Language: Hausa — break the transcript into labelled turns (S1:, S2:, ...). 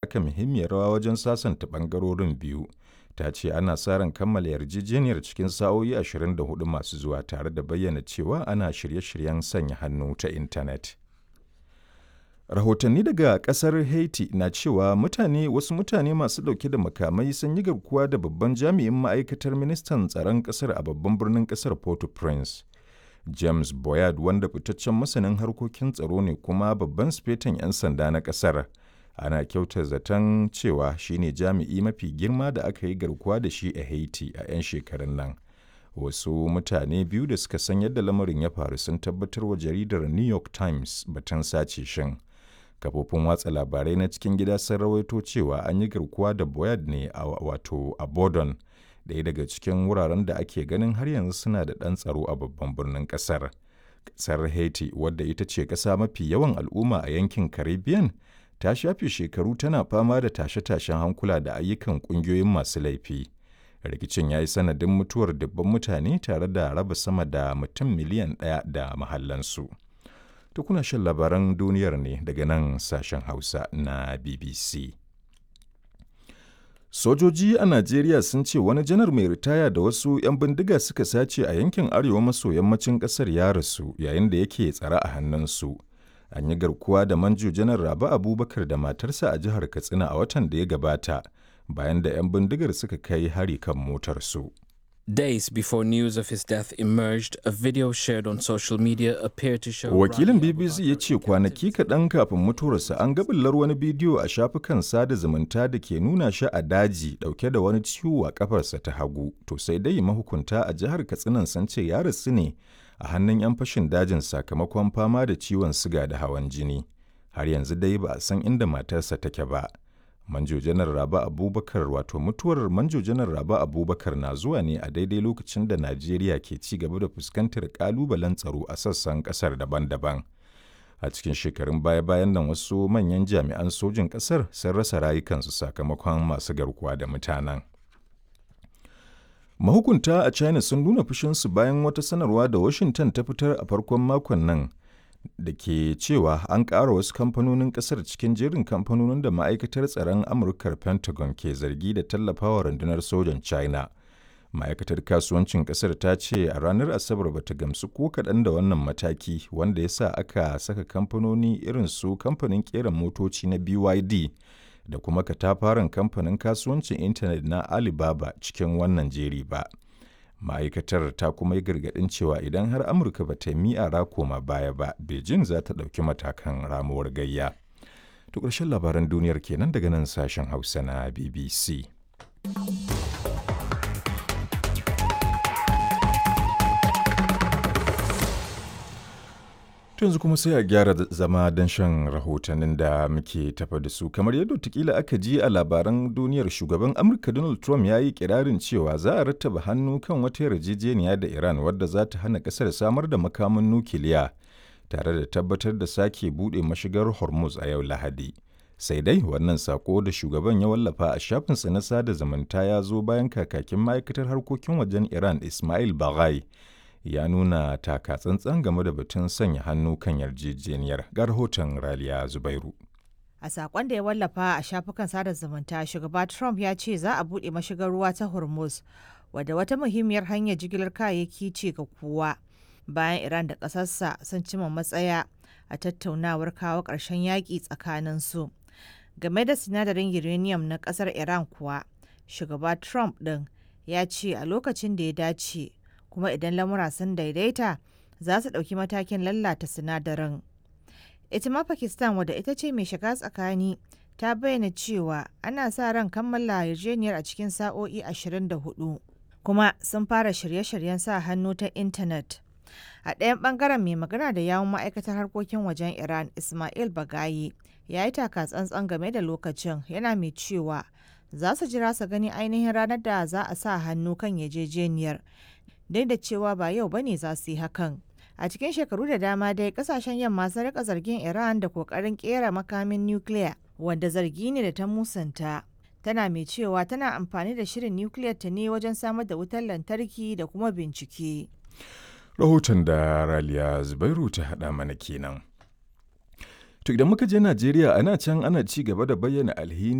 S1: taka muhimmiyar rawa wajen sasanta ɓangarorin biyu. Ta ce ana sa ran kammala yarjejeniyar cikin sa'o'i 24 masu zuwa tare da bayyana cewa ana shirye-shiryen sanya hannu ta intanet. Rahotanni daga kasar Haiti na cewa mutane wasu mutane masu ɗauke da makamai sun yi garkuwa da babban jami'in ma'aikatar ministan tsaron ƙasar a babban birnin ƙasar Port-au-Prince. James Boyard wanda fitaccen masanin harkokin tsaro ne kuma babban sifetan 'yan sanda na ƙasar. Ana kyautar zaton cewa shine jami'i mafi girma da aka yi garkuwa da shi a Haiti a 'yan shekarun nan. Wasu mutane biyu da suka san yadda lamarin ya faru sun tabbatar wa jaridar New York Times batun sace shin. Kafofin watsa labarai na cikin gida sun rawaito cewa an yi garkuwa da Boyard ne a wato a Bordon. ɗaya daga cikin wuraren da ake ganin har yanzu suna da ɗan tsaro a babban birnin ƙasar. Ƙasar Haiti, wadda ita ce ƙasa mafi yawan al'umma a yankin Caribbean, ta shafe shekaru tana fama da tashe-tashen hankula da ayyukan ƙungiyoyin masu laifi. Rikicin ya yi sanadin mutuwar dubban mutane tare da raba sama da mutum miliyan ɗaya da mahallansu. To kuna shan labaran duniyar ne daga nan sashen Hausa na BBC. Sojoji a Najeriya sun ce wani janar mai ritaya da wasu 'yan bindiga suka sace a yankin arewa maso yammacin ƙasar ya rasu yayin da yake tsare a hannunsu. An yi garkuwa da manjo janar Rabi Abubakar da matarsa a jihar Katsina a watan da ya gabata bayan da 'yan bindigar suka kai hari kan motarsu.
S2: Days before news of his death emerged, a video shared on social media appeared to show.
S1: Wakilin BBC ya ce kwanaki kaɗan kafin mutuwarsa an gabillar wani bidiyo a shafukan sada zumunta da ke nuna shi a daji ɗauke da wani ciwo a ƙafarsa ta hagu. To sai dai mahukunta a jihar Katsinan sun ce ya rasu ne a hannun 'yan fashin dajin sakamakon fama da ciwon siga da hawan jini. Har yanzu dai ba a san inda matarsa take ba. Manjo Janar Raba Abubakar wato mutuwar Manjo Janar Raba Abubakar na zuwa ne a daidai lokacin da Najeriya ke ci gaba da fuskantar kalubalen tsaro a sassan kasar daban-daban. A cikin shekarun baya-bayan nan wasu manyan jami'an sojin kasar sun rasa rayukansu sakamakon masu garkuwa da mutanen. Mahukunta a China sun nuna fushinsu bayan wata sanarwa da Washington ta fitar a farkon makon nan da ke cewa an ƙara wasu kamfanonin ƙasar cikin jerin kamfanonin da ma'aikatar tsaron amurkar pentagon ke zargi da tallafawa rundunar sojan china ma'aikatar kasuwancin ƙasar ta ce a ranar asabar bata gamsu ko kaɗan da wannan mataki wanda ya sa aka saka kamfanoni irin su kamfanin ƙera motoci na byd da kuma katafaren kamfanin kasuwancin intanet na alibaba cikin wannan jeri ba ma'aikatar ta kuma yi gargaɗin cewa idan har amurka ba ta mi'ara koma baya ba beijing za ta ɗauki matakan ramuwar gayya to ƙarshen labaran duniyar kenan daga nan sashen hausa na bbc yanzu kuma sai a gyara zama don shan rahotannin da muke tafa da su kamar yadda tukila aka ji a labaran duniyar shugaban amurka donald trump ya yi kirarin cewa za a rattaba hannu kan wata yarjejeniya da iran wadda za ta hana kasar samar da makaman nukiliya tare da tabbatar da sake buɗe mashigar hormuz a yau lahadi sai dai wannan sako da shugaban ya wallafa a shafinsa na sada zumunta ya zo bayan kakakin ma'aikatar harkokin wajen iran ismail baghai ya nuna taka tsantsan game da batun sanya hannu kan yarjejeniyar ga rahoton raliya zubairu
S3: a sakon da ya wallafa a shafukan sada zumunta shugaba trump ya ce za a buɗe mashigar ruwa ta hormuz wadda wata muhimmiyar hanyar jigilar kayayyaki ce ga kowa bayan iran da ƙasarsa sun cima matsaya a tattaunawar kawo ƙarshen yaƙi tsakaninsu game da sinadarin uranium na ƙasar iran kuwa shugaba trump ɗin ya ce a lokacin da ya dace kuma idan lamura sun daidaita za su ɗauki matakin lallata sinadarin. Ita ma Pakistan wadda ita ce mai shiga tsakani ta bayyana cewa ana sa ran kammala yarjejeniyar a cikin sa'o'i 24 kuma sun fara shirye-shiryen sa hannu ta intanet. A ɗayan ɓangaren mai magana da yawun ma'aikatar harkokin wajen Iran Ismail Bagayi ya yi taka tsantsan game da lokacin yana mai cewa za su jira su gani ainihin ranar da za a sa hannu kan yarjejeniyar duk da cewa ba yau bane za su yi hakan. A cikin shekaru da dama dai kasashen yamma sun rika zargin Iran da kokarin kera makamin nukiliya wanda zargi ne da ta musanta. Tana mai cewa tana amfani da shirin nukiliyar ta ne wajen samar da wutar lantarki da kuma bincike.
S1: Rahoton da Raliya Zubairu ta haɗa mana kenan. To idan muka je Najeriya ana can ana ci gaba da bayyana alhini